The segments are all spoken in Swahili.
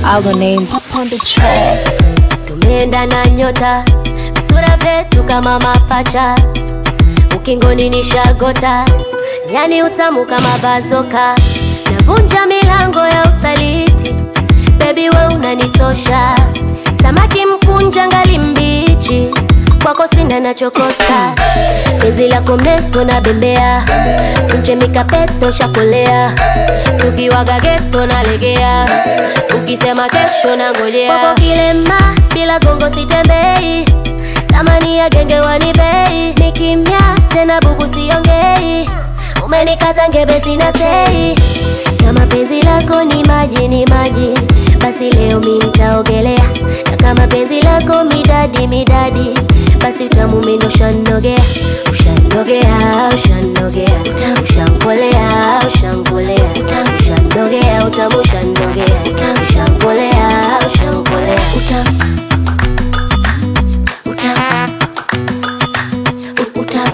our name pop on the track. tumeenda na nyota visura vyetu kama mapacha ukingoni ni shagota yani utamu kama bazoka navunja milango ya usaliti bebi we unanichosha samaki mkunja ngali mbichi kwako sina nachokosa penzi lako mrefu na bembea simchemikapeto shakolea tukiwaga geto nalegea ukisema kesho na ngojea kwako kilema bila gongo sitembei tamani ya genge wanibei ni kimya tena bubu siongei umenikata ngebe sina sei kama penzi lako ni maji ni maji basi leo mi nitaogelea na kama penzi lako midadi midadi basi utamu mendo ushanogea ushanogea ushanogea ushankolea ushankolea ushanogea utamu ushanogea ushankolea ushankolea utamu utamu utamu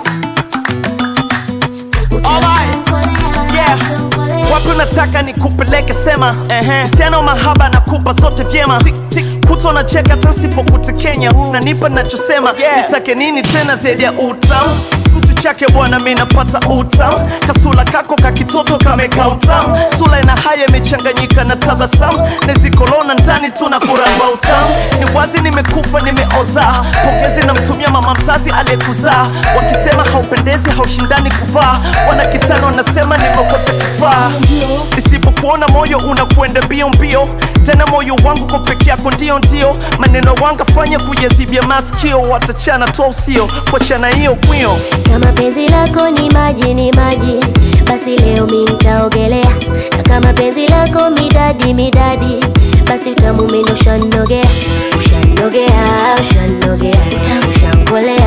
Alright. Yeah. wapi unataka nikupeleke sema ehe. tena mahaba nakupa zote vyema kuto na cheka tasipokutekenya nanipa nachosema nitake nini tena zaidi ya utamu mtu chake bwana mi napata utamu kasula kako kakitoto kameka utamu sula ina haya imechanganyika na tabasamu nezikolona ndani tuna kuramba utamu ni wazi nimekufa nimeoza pongezi namtumia mama mzazi aliyekuzaa wakisema haupendezi haushindani kuvaa wana kitano wanasema nimekote kifaa nisipokuona moyo unakwenda mbio mbio tena moyo wangu kwa peke yako ndio ndio maneno wangafanya kuyazibia maskio watachana tu usio kuachana hiyo kwio kama penzi lako ni maji ni maji basi leo mi nitaogelea na kama penzi lako midadi midadi basi utamu mendo ushanogea ushanogea ushanogea ushankolea